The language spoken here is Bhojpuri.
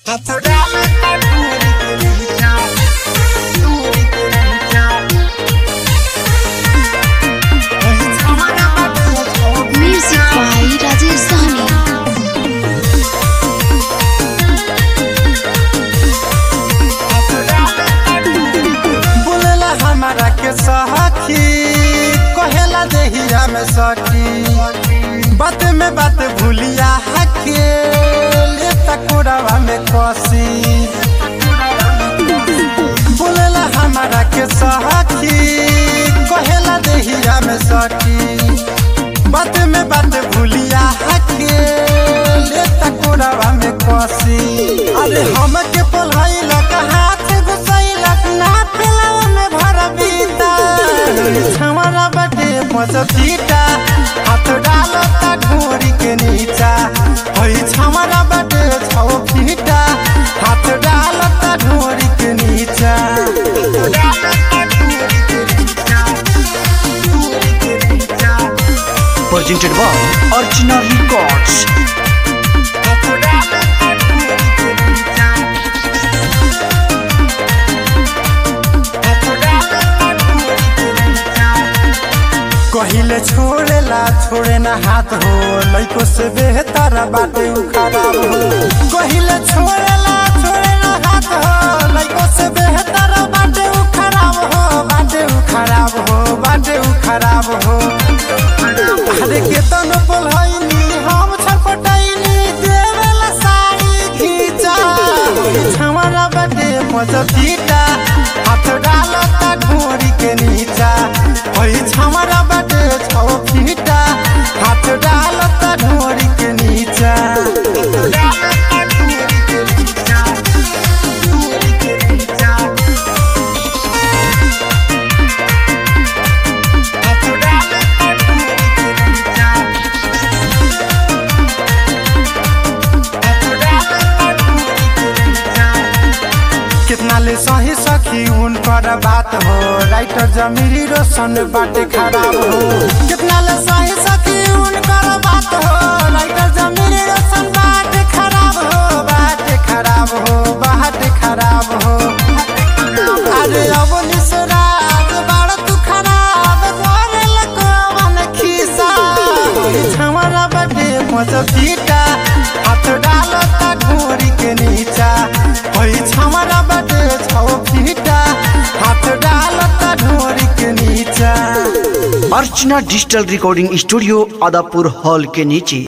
Music by Rajesh Sahni. बोलेला हमारा के सखी कहेला देहिया में सखी बात में बात भूलिया हके ले तकुरावा में कसी बोलेला हमारा के सखी कहेला देहिया में सखी बात में बात भूलिया हके ले तकुरावा में कसी अरे हम के पोलहैला हाथ घुसैला ना पेलावा में भर बीता हमारा बटे मजतीटा हाथ डालता ढोरी के नीचा होई हमारा बटे छौ फीटा हाथ डालता ढोरी के नीचा presented by Archana Records. कहिले छोड़ेला छोड़े ना हाथ हो लइको से बेहतर बाटे उ खराब हो कहिले छोड़ेला छोड़े ना हाथ हो लइको से बेहतर बाटे उ खराब हो बाटे उ खराब हो बाटे उ खराब हो अरे केतन बोलहैनी हम छटपटैनी देवेला साड़ी खींचा हमारा बाटे मजतीटा हाथ डालता ढोरी के नीचा ओई हमारा बाटे छौ फीटा हाथ डालता ढोरी के नीचा कितना ले सही सखी उनकर बात हो राइटर जमीरी रोशन बाटे खराब हो कितना ले सही सखी उनकर बात हो राइटर जमीरी रोशन बाटे खराब हो बाटे खराब हो बाटे खराब हो अरे अब निसराग बाड़ तू खराब करे लकवन खिसा हमारा बाटे मजबीटा हाथ डालता ढोरी के नीचा ओई हमारा बाटे छौ फीटा हाथ डालता ढोरी के नीचा Archana digital recording studio Adapur hall के नीचे